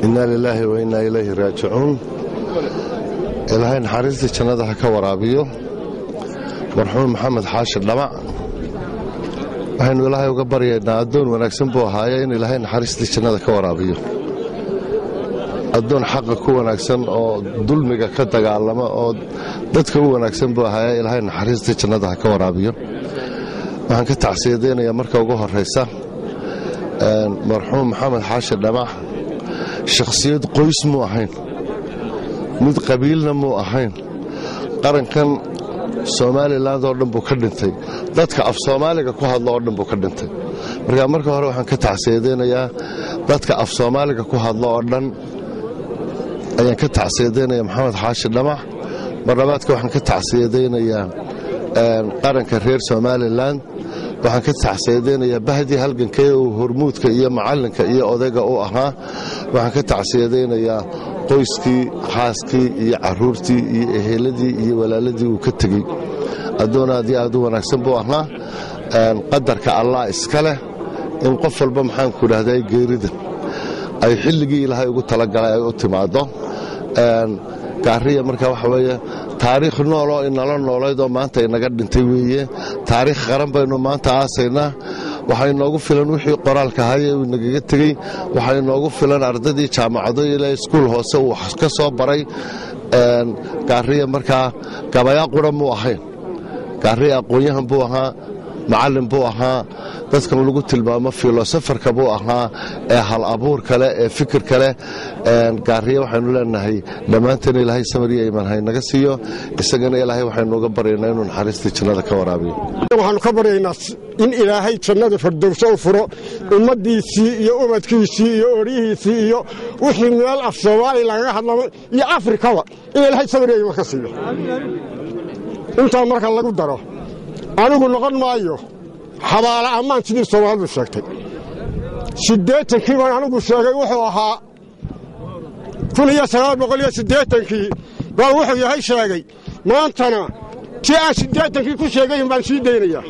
innaa lilaahi wa innaa ilayhi raajicuun ilaahay naxariistii jannada ha ka waraabiyo marxuum maxamed xaashi dhamac waxaynu ilaahay uga baryaynaa addoon wanaagsan buu ahaaye in ilaahay naxariistii jannada ka waraabiyo addoon xaqa ku wanaagsan oo dulmiga ka dagaalama oo dadka u wanaagsan buu ahaaye ilaahay naxariistii jannada ha ka waraabiyo waxaan ka tacsiyadaynayaa marka ugu horraysa marxuum maxamed xaashi dhamac shakhsiyad qoys muu ahayn mid qabiilna muu ahayn qarankan somalilan oo dhan buu ka dhintay dadka af soomaaliga ku hadlo oo dhan buu ka dhintay marka marka hore waxaan ka tacsiyadaynayaa dadka af soomaaliga ku hadlo oo dhan ayaan ka tacsiyadaynaya maxamed xaashi dhamac marlabaadka waxaan ka tacsiyadaynayaa qaranka reer somalilan waxaan ka tacsiyadaynayaa bahdii halgankee uu hormuudka iyo macallinka iyo odayga u ahaa waxaan ka tacsiyadaynayaa qoyskii xaaskii iyo caruurtii iyo eheladii iyo walaaladii uu ka tegey addoon aad iyo aad u wanaagsan buu ahaa qadarka allah iska leh in qof walba maxaanku idhahdaa geerida ay xilligii ilaahay ugu talagalay ay u timaaddo gaariya marka waxa weeye taariikh nooloo inala noolaydoo maanta inaga dhintay weeye taariikh qaran baynu maanta aasaynaa waxaa inoogu filan wixii qoraalka haye uu nagaga tegey waxaa inoogu filan ardadii jaamacado ilaa iskuul hoose uu ka soo baray gaariya markaa gabayaa qura muu ahayn gaariya aqoon-yahan buu ahaa macallin buu ahaa dadkan lagu tilmaamo filosofarka buu ahaa ee hal abuur kale ee fikir kale gaariya waxaynu leenahay dhammaanteen ilaahay samariya imanhay naga siiyo isagana ilaahay waxaynu uga baryaynaa inuu naxariistii jannada ka waraabiyo waxaanu ka baryaynaa in ilaahay jannada fardowso u furo ummaddiisii iyo ubadkiisii iyo oryihiisii iyo wixii meel af soomaaliya lagaga hadlamo iyo afrikaba in ilaahay samariya iman ka siiyo intaa marka lagu daro anigu noqon maayo xabaala ammaan sidii soomaalidu sheegtay siddeetankii baan anigu sheegay wuxuu ahaa kun iyo sagaal boqol iyo siddeetankii baan wuxuu yahay sheegay maantana tii aan siddeetankii ku sheegayin baan sii daynayaa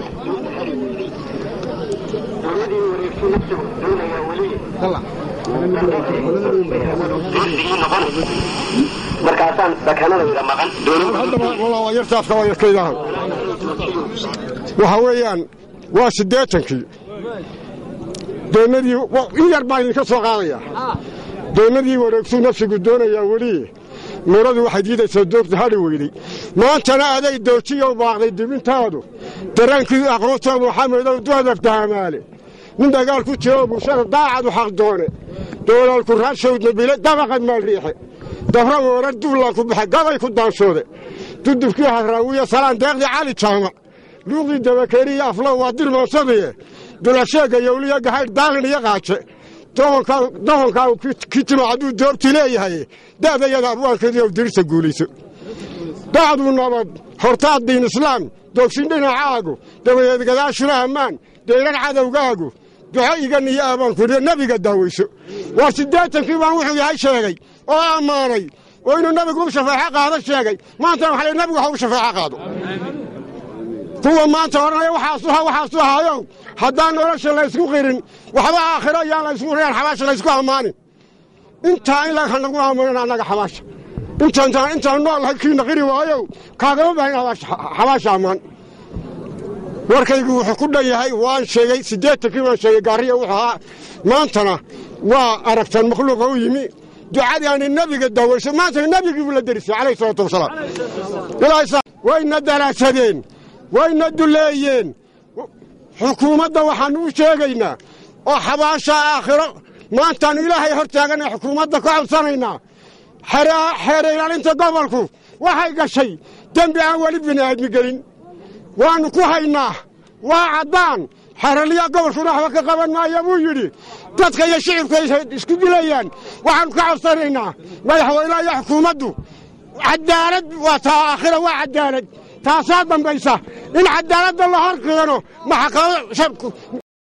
markaasaan bakanadayda maqan yartaafka waa yarkaydahan waxa weeyaan waa siddeetankii doonnadii in yar baan idinka soo qaadayaa doonnadii wareegsuu nafsigu doonayaa weli muradii waxay diidaysaa doogta hadhi weydey maantana aday doojiyow baaqday dibintaadu daraankii aqroonta maxamedow duadabtahamaale nin dagaal ku jiro bulshada daacadu xaq doone doolaalku raashowdna bile dabaqad maal riixe dabra weerar duullaan ku baxe gabay ku daanshoode dudubkii hadraawiya salaan deeqdii cali jaamac luuqdii dabakeeriya aflow waa dirmaansadie dulasheegga yowliya gahaydh daalin iyo qaaje dohonkaa kitimo hadduu doobti leeyahay da'dayada abwaankeediiw dirisa guulayso dacduu nabad hortaad diin islaam doogsin dhinacaagu dabadeed gadaashuna ammaan deyran cadowgaagu duxo igan iyo aabaankudiyo nebiga daaweyso waa siddeetankii baan wuxuu yahay sheegay oo ammaanay oo inuu nebigu u shafeeco qaado sheegay maantana waxa nebigu ha u shafeeco qaado kuwa maanta odhanaya waxaasuha waxaasu ahaayow haddaan nolosha laysku qirin waxba aakhiro yaan laysku qirin xabaasha laysku ammaanin intaa in lanagu ammaanin annaga xabaasha intaan intaan noolahay kiina qiri waayow kaagama baahin xabaasha ammaan warkaygu wuxuu ku dhan yahay waan sheegay siddeetankii baan sheegay gaariya wuxuu ahaa maantana waa aragtaan makhluuqa u yimi ducadii aani nebiga daaweyso maantana nebigii buu la derisay calayhi salaatu wasalaam wayna daraasadeen wayna duleeyeen xukuumadda waxaannu u sheegaynaa oo xabaasha aakhiro maantaannu ilaahay hor taagana xukuumadda ka codsanaynaa xeer ilaalinta gobolku waxay gashay dembi aan weli bini'aadmi gelin waannu ku haynaa waa caddaan xeraliya gobolkuna waxba ka qaban maaya buu yidhi dadka iyo shicibku ay isku dilayaan waxaannu ka codsanaynaa madaxweynaha iyo xukuumaddu cadaalad waa taa aakhira waa cadaalad taasaa dambaysa in cadaaladda la hor keeno maxkamad